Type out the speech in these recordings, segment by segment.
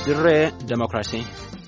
dirree demokiraasii.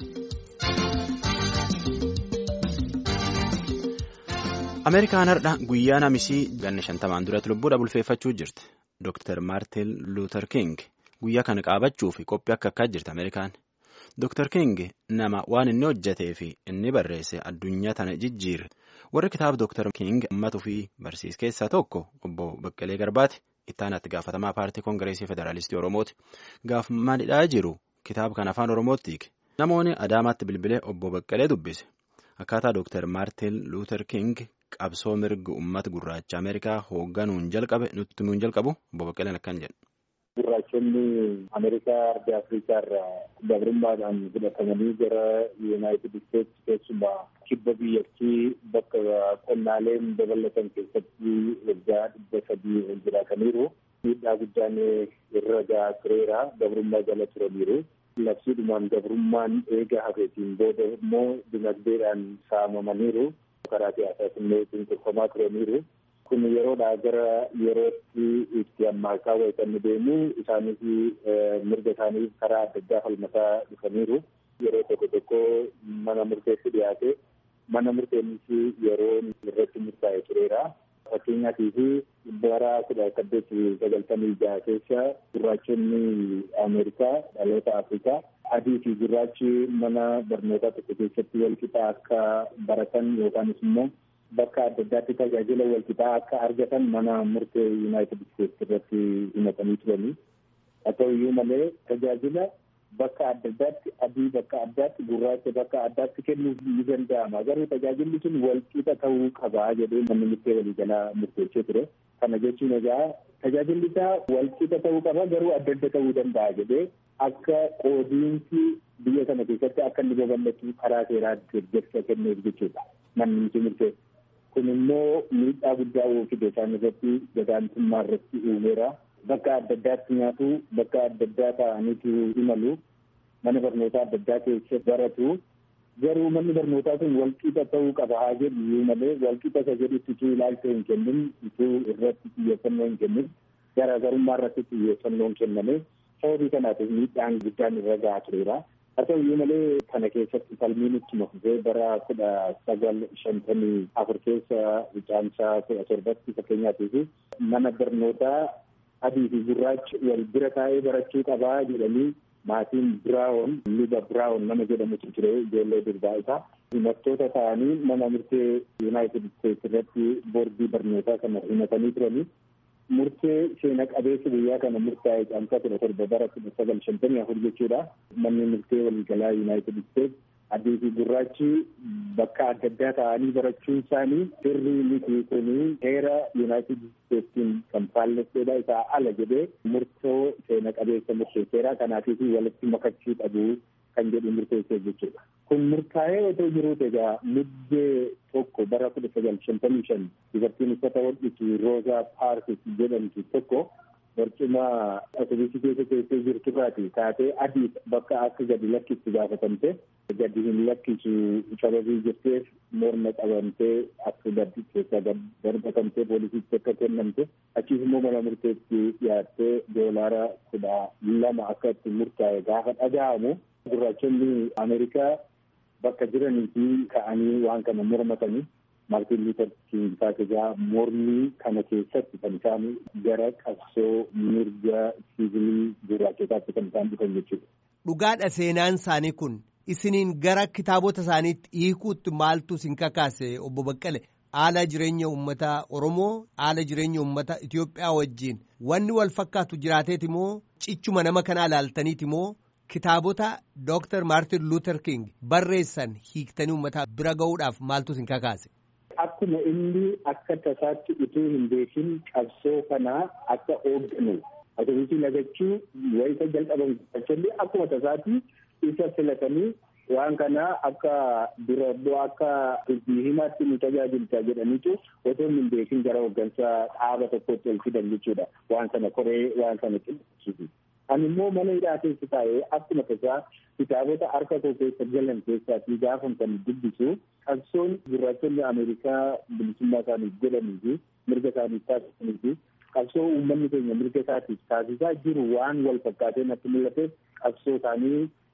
Ameerikaan har'a guyyaa namisii ganna shantamaan duratti lubbuudha bulfeeffachuu jirti. Dr. Maartin Luther King guyyaa kana qaabachuuf qophii akka akkaa jirti Ameerikaan. Dr. King nama waan inni hojjetee fi inni barreesse addunyaa tana jijjiire. Warri kitaaba Dr. King ummata ofii barsiis keessaa tokko obbo Baqqalee Garbaati. Ittaanatti gaafatamaa paartii Koongireesii Federaalistii Oromooti. Gaafamaalidhaa jiru kitaaba kana afaan Oromootti hiike. Namoonni Adaamaatti bilbilee obbo Baqqalee dubbise. Akkaataa Dr. Maartin Luther King qabsoo mirga uummata gurraacha Ameerikaa hoogganuun jalqabe nutti nuun jalqabu obbo Baqqaleen akkan jedhu. Gurraachonni Ameerikaa Ardi Afrikaa irraa gabrummaadhaan fudhatamanii gara Yuunaayitid Isteetsi keessumaa kibba biyyattii bakka qonnaaleen dabalatan keessatti waggaa dhibba sadii ol jiraataniiru. Miidhaa guddaan irra gahaa tureera. Gabrummaa jala turaniiru. Labsiidhumaan gabrummaan eega hafeetiin booda immoo dinagdeedhaan saamamaniiru. Karaa siyaasaas illee cunqurfamaa turaniiru. kun yeroodhaa gara yerootti itti ammaakaa wayitanii deemu isaanis mirga isaaniif karaa adda addaa falmataa dhufaniiru. Yeroo tokko tokko mana murteessi dhiyaate mana murteenis yeroo irratti murtaa'e tureera. Fakkeenyaatiif bara kudha saddeet sagaltamii jaha keessa gurraachonni Ameerikaa dhaloota Afrikaa adii fi gurraachi mana barnootaa tokko keessatti wal qixa akka baratan yookaanis immoo bakka adda addaatti tajaajila walqixaa akka argatan mana murtee yuunaayitid isteetsi irratti himatanii turanii haa ta'uyyuu malee tajaajila bakka adda addaatti adii bakka addaatti gurraacha bakka addaatti kennuuf ni danda'ama garuu tajaajilli sun walqixa ta'uu qabaa jedhee manni murtee waliigalaa murteessee ture kana jechuun egaa tajaajilli isaa walqixa ta'uu qaba garuu adda adda ta'uu danda'a jedhee akka qoodiinsi biyya kana keessatti akka inni babal'atu karaa seeraa deeggarsa kennuuf jechuudha manni murtee. kun immoo miidhaa guddaa fide isaan irratti gadaantummaa irratti uumeera bakka adda addaatti nyaatu bakka adda addaa ta'aniitu imalu mana barnootaa adda addaa keessa baratu garuu manni barnootaa sun walqixa ta'uu qaba haa jedhu iyyuu malee walqixa isa jedhutti utuu ilaalcha hin kennin utuu irratti xiyyeeffannoo hin kennin garaagarummaa irratti xiyyeeffannoo hin kenname sababii kanaatiif miidhaan guddaan irra gahaa tureera. haa ta'uyyuu malee kana keessatti falmiin ittuma fufee bara kudha sagal shantamii afur keessa caamsaa kudha torbatti fakkeenyaatiif mana barnootaa adii fi gurraachi wal bira taa'ee barachuu qabaa jedhanii maatiin biraawon luba biraawon nama jedhamutu ture ijoollee durbaa isaa himattoota ta'anii mana murtee yuunaayitid isteetsi irratti boordii barnootaa kana himatanii turanii murtee seena qabeessa biyyaa kana murtaa'e caamsaa kudha torba bara kudha sagal shantamii afur jechuudha. Manni murtee waliigalaa Yuunaayitid Isteetsi adii fi gurraachi bakka adda addaa ta'anii barachuun isaanii sirrii miti kuni heera Yuunaayitid Isteetsiin kan faallesseedha isaa ala jedhee murtoo seena qabeessa murteesseera kanaafis walitti makachuu qabu kan jedhu murteessee jechuudha. Kun murtaa'ee otoo jiruuti egaa muddee tokko bara kudha sagal shantamii shan dubartiin uffata hodhitu Roozaa Paarkis jedhamtu tokko barcuma atoobisii keessa teessee jirturraati taatee adii bakka akka gadi lakkistu gaafatamte gadi hin lakkisu sababii jirteef morma qabamtee akka gadi keessaa darbatamtee poolisiitti akka kennamte achiis immoo mana murteetti dhiyaattee doolaara kudha lama akka itti murtaa'e gaafa dhaga'amu gurraachonni Ameerikaa bakka jiranii fi ka'anii waan kana mormatanii Maartiin Luuter King taasisaa mormii kana keessatti kan isaan gara qabsoo mirga siivilii gurraachotaatti kan isaan dhufan jechuudha. Dhugaadha seenaan isaanii kun isiniin gara kitaabota isaaniitti hiikuutti maaltu isin kakaase obbo Baqqale haala jireenya uummata Oromoo haala jireenya uummata Itoophiyaa wajjin wanni wal fakkaatu jiraateeti moo cichuma nama kanaa ilaaltaniiti moo kitaabota Dr. Maartin Luther King barreessan hiiktanii uummata bira ga'uudhaaf maaltu isin kakaase? Akkuma inni akka tasaatti utuu hin beekin qabsoo kanaa akka hoogganu atoobisii lagachuu wayita jalqaban gurraachonni akkuma tasaatti isa filatanii waan kana akka dura bu'aa akka dubbii himaatti nu tajaajilta jedhaniitu otoo hin beekin gara hooggansa dhaaba tokkotti ol fidan jechuudha waan sana koree waan sana qindeessuuti. Ani immoo mana hidhaa keessa taa'ee akkuma tasaa kitaabota harka koo keessa galan keessaatii gaafa kan dubbisu qabsoon gurraachonni Ameerikaa bilisummaa isaaniif godhanii fi mirga isaaniif taasisanii fi qabsoo uummanni keenya mirga isaatiif taasisaa jiru waan wal fakkaatee natti mul'ateef qabsoo isaanii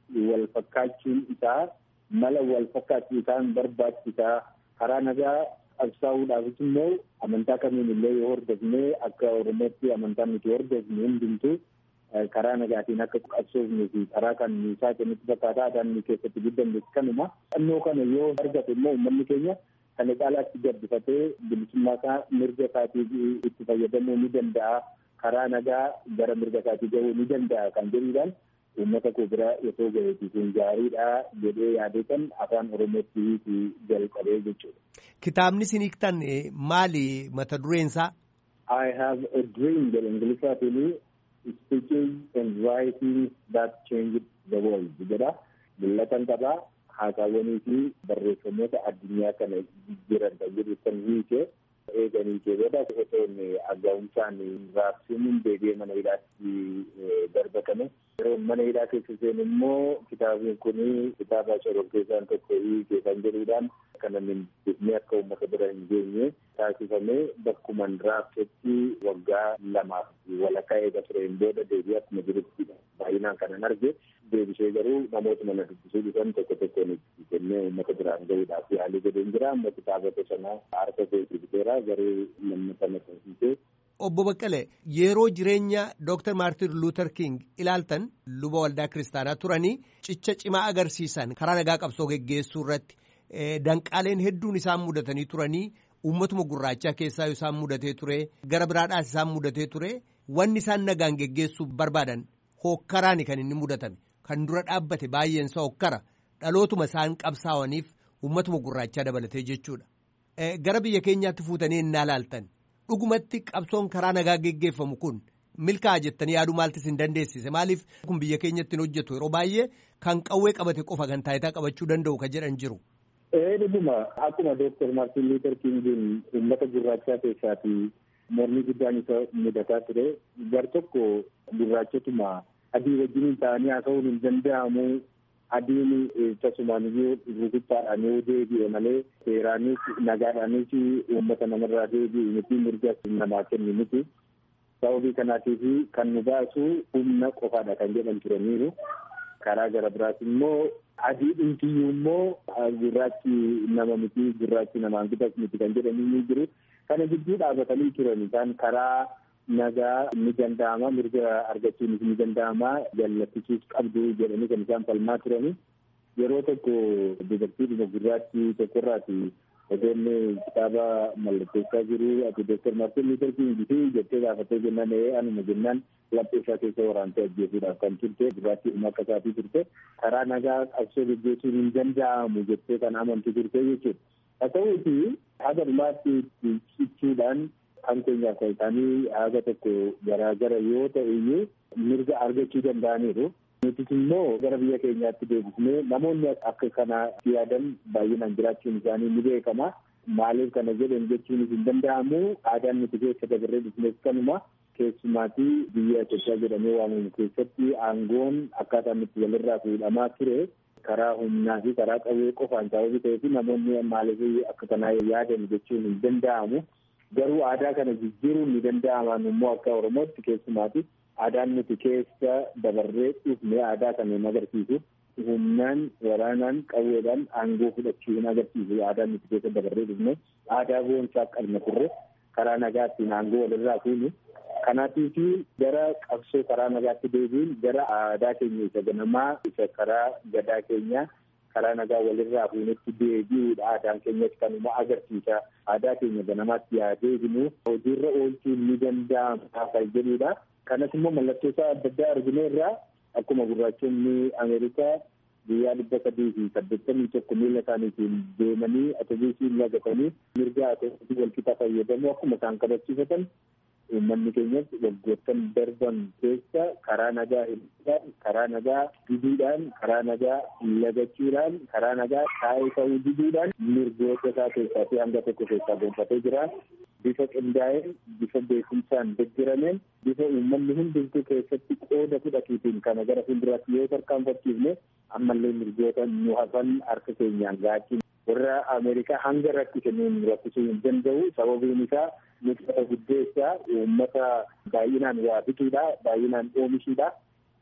wal fakkaachuun isaa mala wal fakkaachuu isaan barbaachisaa karaa nagaa qabsaa'uudhaafis immoo amantaa kamiin illee yoo hordofne akka oromootti amantaan nuti hordofne hundumtuu karaa nagaatiin akka qabsoofnuu fi karaa kan isaa kennutti fakkaata aadaan nu keessatti guddanne kanuma dhannoo kana yoo argate immoo uummanni keenya kana caalaatti gabbifatee bilisummaa isaa mirga isaatii itti fayyadamuu ni danda'a karaa nagaa gara mirga isaatii gahuu ni danda'a kan jedhuudhaan uummata koo bira osoo gaheeti kun gaariidha jedhee yaadee kan afaan oromootti jalqabee jechuudha. Kitaabni isin hiiktan maali mata dureen isaa? I have a dream jedha Ingiliffaatiin speeches and writing that changed the world jedha. Mul'atan qabaa haasaawwanii fi barreeffamoota addunyaa kana jijjiiran kan jedhu kan hiike eeganii jedhedha. Otoon aggaa'umsaan raabsiin deebi'ee mana hidhaatti darbatame. Yeroo mana hidhaa keessa seenu immoo kitaabni kun kitaaba shororkeessaan tokko hiike kan jedhuudhaan kana miidhagni akka uummata bira hin geenye taasifamee bakkuman raabsetti waggaa lamaaf walakkaa eega tureen booda deebi'ee akkuma jirutti baay'inaan kanan arge deebisee garuu namoota mana dubbisuu dhufan tokko tokkoon itti kennee uummata biraan gahuudhaaf yaalii godheen jira amma kitaabota sana harka keessa biteera garuu lammata maxxansiisee Obbo Baqqalee yeroo jireenya Dr. Maartin Luther King ilaaltan luba waldaa kiristaanaa turanii cicha cimaa agarsiisan karaa nagaa qabsoo geggeessuu irratti danqaaleen hedduun isaan mudatanii turanii uummatuma gurraachaa keessaa isaan mudatee ture gara biraadhaas isaan mudatee ture wanni isaan nagaan geggeessuu barbaadan hokkaraani kan inni mudatame kan dura dhaabbate baay'eensa hokkara dhalootuma isaan qabsaawaniif uummatuma gurraachaa dabalatee jechuudha. Gara biyya keenyaatti fuutanii innaa laaltan. dhugumatti qabsoon karaa nagaa geggeeffamu kun milkaa'a jettanii yaaduu maaltis hin dandeessise maaliif kun biyya keenyatti hin hojjetu yeroo baay'ee kan qawwee qabate qofa kan taayitaa qabachuu danda'u kan jedhan jiru. Ee dhuguma akkuma Dooktar Maartin Luuter Kingiin uummata gurraachaa keessaati mormii guddaan isa mudataa ture gar tokko gurraachotuma adii wajjin ta'anii haasa'uun hin danda'amu adiin tasumaan iyyuu rukuttaadhaan yoo deebi'e malee seeraanis nagaadhaanis uummata namarraa deebi'u miti mirga namaa kennu miti. Sababii kanaatiif kan nu baasu humna qofaadha kan jedhan turaniiru. Karaa gara biraas immoo adii dhumtiyyuu immoo gurraachi nama miti gurraachi namaan bitas miti kan jedhanii ni jiru. Kana gidduu dhaabatanii turan isaan karaa nagaa ni danda'ama mirga argachuunis ni danda'ama jallattisuus qabdu jedhanii kan isaan falmaa turani yeroo tokko dubartii gurraachi tokkorraati odeenne kitaaba mallatteessaa jiru ati dooktar maartin luuter kingi jettee gaafattee jennaan ee anuma jennaan laphee isaa keessa waraantee ajjeesuudhaaf kan turte gurraattii dhuma akka isaatii turte karaa nagaa qabsoo gaggeessuun hin danda'amu jettee kan amantu turte jechuudha. Haa ta'uuti haga dhumaatti cichuudhaan kan keenyaaf kan isaanii haga tokko garaagara yoo ta'e iyyuu mirga argachuu danda'aniiru. Nutis immoo gara biyya keenyaatti deebisnee namoonni akka kana yaadan baay'inaan jiraachuun isaanii ni beekama. Maaliif kana jedhan jechuunis hin danda'amu. Aadaan nuti keessa dabarree dhufnes kanuma. Keessumaatii biyya Itoophiyaa jedhamee waamamu keessatti aangoon akkaataan itti walirraa fuudhamaa ture. karaa humnaa fi karaa qawwee qofaan sababii ta'eef namoonni maaliif akka kanaa yaadan jechuun hin danda'amu. Garuu aadaa kana jijjiiruun ni danda'aman immoo akka Oromootti keessumaati. Aadaan nuti keessa dabarree dhufne aadaa kana hin agarsiisu. Humnaan, waraanaan, qawweedhaan aangoo fudhachuu hin agarsiisu. Aadaan nuti keessa dabarree dhufne aadaa boonsaa qabna turre karaa nagaattiin aangoo walirraa fuunu. Kanaatiif gara qabsoo karaa nagaatti deebiin gara aadaa keenya isa ganamaa isa karaa gadaa keenya karaa nagaa walirraa fuunetti deebi'uudha aadaan keenyas kanuma agarsiisa aadaa keenya ganamaatti yaa deebinu hojiirra oolchuun ni danda'ama kan jedhudha. Kanas immoo mallattoo isaa adda addaa arginu irraa akkuma gurraachonni Ameerikaa guyyaa dhibba sadii fi saddeettamii tokko miila isaaniitiin deemanii atobiisiin lagatanii mirga atobiisii walqixa fayyadamu akkuma isaan kabachiifatan uummanni keenyas waggoottan darban keessa karaa nagaa hidhuudhaan karaa nagaa diduudhaan karaa nagaa lagachuudhaan karaa nagaa taa'ee ta'uu diduudhaan mirgoota isaa keessaa fi hanga tokko keessaa gonfatee jira. Bifa qindaa'een bifa beekumsaan deeggarameen bifa uummanni hundumtuu keessatti qooda fudhatuutiin kana gara fuulduraatti yoo tarkaanfachiifne ammallee mirgoota nu hafan harka keenyaan gaachiin warra Ameerikaa hanga rakkise nuun rakkisuu hin danda'u sababiin isaa nuti guddeessaa uummata baay'inaan waa bituudha baay'inaan oomishuudha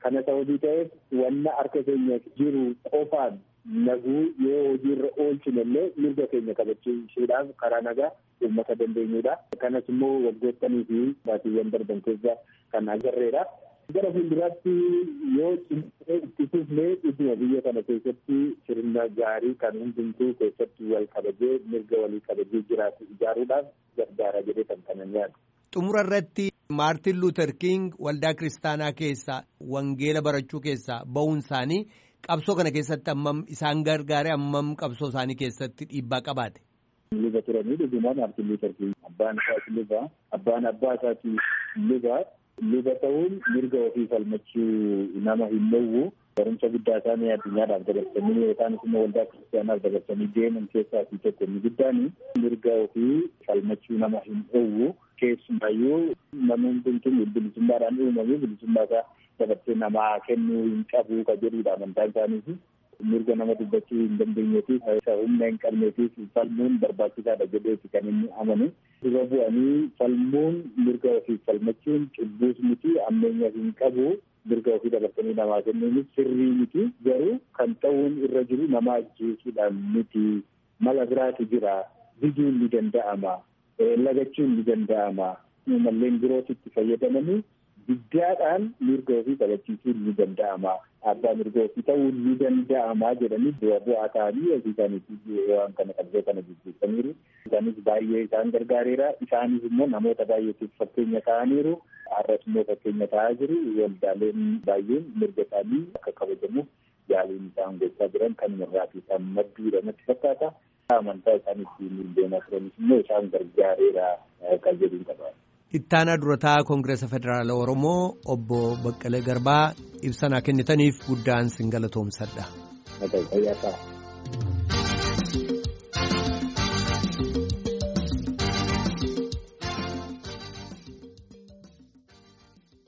Kana sababii ta'eef wanna harka keenya jiru qofaan naguu yoo hojiirra oolchine illee mirga keenya kabachiisuudhaaf karaa nagaa uummata dandeenyudha. Kanas immoo waggootanii fi baatiiwwan darban keessa kan agarreedha. Gara fuulduraatti yoo cimsee itti fufnee dhuguma biyya kana keessatti sirna gaarii kan hundumtuu keessatti wal kabajee mirga walii kabajee jiraatu ijaaruudhaaf gargaara jedhee kan kanan yaadu. Xumura irratti Maartin Luuter King waldaa kiristaanaa keessaa wangeela barachuu keessaa ba'uun isaanii qabsoo kana keessatti hammam isaan gargaare hammam qabsoo isaanii keessatti dhiibbaa qabaate. Luba turanii dhugumaa Maartin Luuter King abbaan isaas luba abbaan abbaa isaati luba luba ta'uun mirga ofii falmachuu nama hin dhowwu barumsa guddaa isaanii addunyaadhaaf dabarsanii yookaan immoo waldaa kiristaanaaf dabarsanii deeman keessaa fi tokko inni guddaan mirga ofii falmachuu nama hin dhowwu keessumaayyuu namni hundumtuu bilisummaadhaan uumamee bilisummaa isaa dabarsee namaa kennuu hin qabu ka jedhudha amantaan isaaniif mirga nama dubbachuu hin dandeenyeetiif humna hin qabneetiif falmuun barbaachisaadha jedheeti kan inni amanu dura bu'anii falmuun mirga ofii falmachuun cubbuus miti ammeenya hin qabu mirga ofii dabarsanii namaa kennuunis sirrii miti garuu kan ta'uun irra jiru nama ajjeesuudhaan miti mala biraatu jira biduun ni danda'ama lagachuun ni danda'ama malleen birootitti fayyadamanii biddaadhaan mirga ofii kabachiisuun ni danda'ama abbaa mirga ofii ta'uun ni danda'ama jedhanii bu'aa bu'aa ta'anii ofii isaaniitti waan kana qabsoo kana jijjiiraniiru isaanis baay'ee isaan gargaareera isaanis immoo namoota baay'eetiif fakkeenya ta'aniiru har'as immoo fakkeenya ta'aa jiru waldaaleen baay'een mirga isaanii akka kabajamuuf yaaliin isaan gochaa jiran kan irraati isaan madduudha natti fakkaata amantaa isaan ittiin deemaa turanis immoo isaan gargaareera kan jedhuun qaba. Ittaanaa durataa Koongireesa Federaala Oromoo obbo Baqqalee Garbaa ibsa kennitaniif guddaan sin galatoomsadha. Fayyaa ta'a.